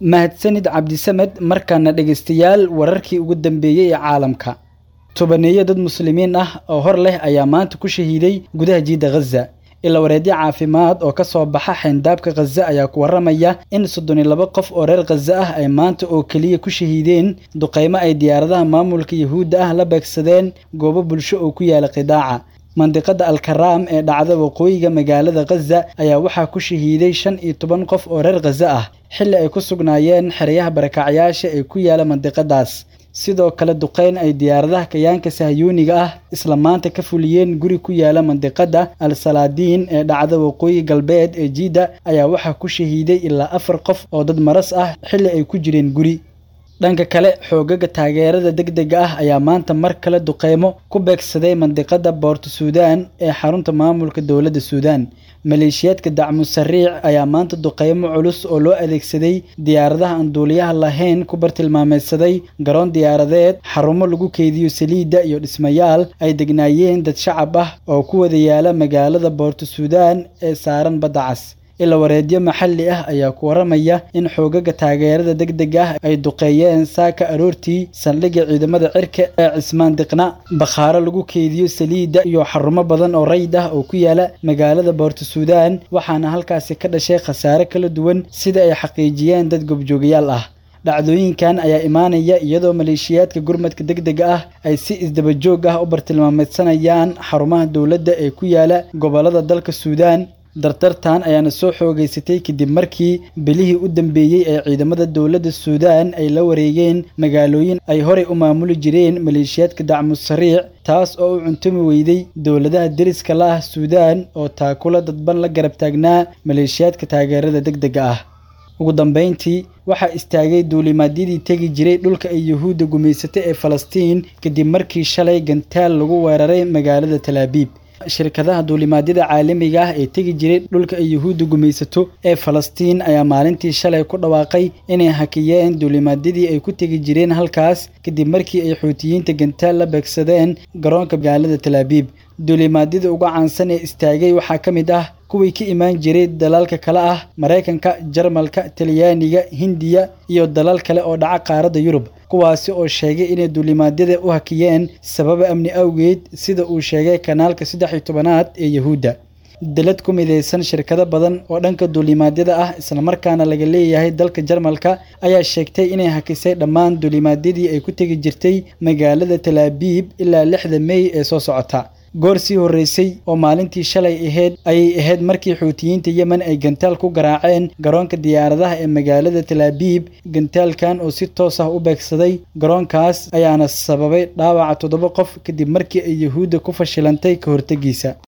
mahadsanid cabdisamed markaana dhegaystayaal wararkii ugu dambeeyey ee caalamka tobaneeyo dad muslimiin ah oo hor leh ayaa maanta ku shahiiday gudaha jiidda ghaza ila wareedyo caafimaad oo ka soo baxa xeyndaabka khaza ayaa ku warramaya in soddon iyo laba qof oo reer khaza ah ay maanta oo keliya ku shahiideen duqaymo ay diyaaradaha maamulka yuhuudda ah la beegsadeen goobo bulsho oo ku yaala qidaaca mandiqada alkaraam ee dhacda waqooyiga magaalada khaza ayaa waxaa ku shahiiday shan iyo toban qof oo reer khaza ah xilli ay ku sugnaayeen xeryaha barakacyaasha ee ku yaala mandiqadaas sidoo kale duqeyn ay diyaaradaha kayaanka sahyuuniga ah isla maanta ka fuliyeen guri ku yaala mandiqada al salaadiin ee dhacda waqooyi galbeed ee jiidda ayaa waxaa ku shahiiday ilaa afar qof oo dad maras ah xilli ay ku jireen guri dhanka kale xoogaga taageerada degdega ah ayaa maanta mar kale duqeymo ku beegsaday mandiqada boorto suudaan ee xarunta maamulka dowladda suudaan maleeshiyaadka dacmu sariic ayaa maanta duqeymo culus oo loo adeegsaday diyaaradaha aan duuliyaha lahayn ku bartilmaameedsaday garoon diyaaradeed xarumo lagu keydiyo saliidda iyo dhismayaal ay degnaayeen dad shacab ah oo ku wada yaala magaalada boorto suudaan ee saaran badda cas ila wareedyo maxalli ah ayaa ku warramaya in xoogaga taageerada degdega ah ay duqeeyeen saaka aroortii saldhigga ciidamada cirka ee cismaan diqna bakhaaro lagu keydiyo saliidda iyo xarumo badan oo rayid ah oo ku yaala magaalada boorto suudaan waxaana halkaasi ka dhashay khasaare kala duwan sida ay xaqiijiyeen dad gobjoogayaal ah dhacdooyinkan ayaa imaanaya iyadoo maleeshiyaadka gurmadka degdega ah ay si isdabajoog ah u bartilmaameedsanayaan xarumaha dowladda ee ku yaala gobollada dalka suudaan dardartan ayaana soo xoogaysatay kadib markii bilihii u dambeeyey ee ciidamada dowladda suudaan ay la wareegeen magaalooyin ay horey u maamuli jireen maleeshiyaadka dacmu sariic taas oo u cuntumi weyday dowladaha deriska la ah suudaan oo taakula dadban la garab taagnaa maleeshiyaadka taageerada degdega ah ugu dambayntii waxaa istaagay duulimaadyadii tegi jiray dhulka ay yuhuudda gumaysatay ee falastiin kadib markii shalay gantaal lagu weeraray magaalada talaabiib shirkadaha duulimaadyada caalamiga ah ee tegi jiray dhulka ay yuhuudda gumaysato ee falastiin ayaa maalintii shalay ku dhawaaqay inay hakiyeen duulimaadyadii ay ku tegi jireen halkaas kadib markii ay xuutiyiinta gantaal la beegsadeen garoonka magaalada talaabiib duulimaadyada uga caansan ee istaagay waxaa ka mid ah kuwii ka imaan jiray dalalka kale ah maraykanka jarmalka talyaaniga hindiya iyo dalal kale oo dhaca qaaradda yurub kuwaasi oo sheegay inay duulimaadyada u hakiyeen sababa amni awgeed sida uu sheegay kanaalka saddex iyo tobanaad ee yuhuudda dalad ku midaysan shirkado badan oo dhanka duulimaadyada ah islamarkaana laga leeyahay dalka jarmalka ayaa sheegtay inay hakisay dhammaan duulimaadyadii ay ku tegi jirtay magaalada talaabiib ilaa lixda mey ee soo socota goor sii horreysay oo maalintii shalay ahayd ayay ahayd markii xuutiyiinta yemen ay gantaal ku garaaceen garoonka diyaaradaha ee magaalada talaabiib gantaalkan oo si toos ah u beegsaday garoonkaas ayaana sababay dhaawaca toddoba qof kadib markii ay yuhuudda ku fashilantay ka hortegiisa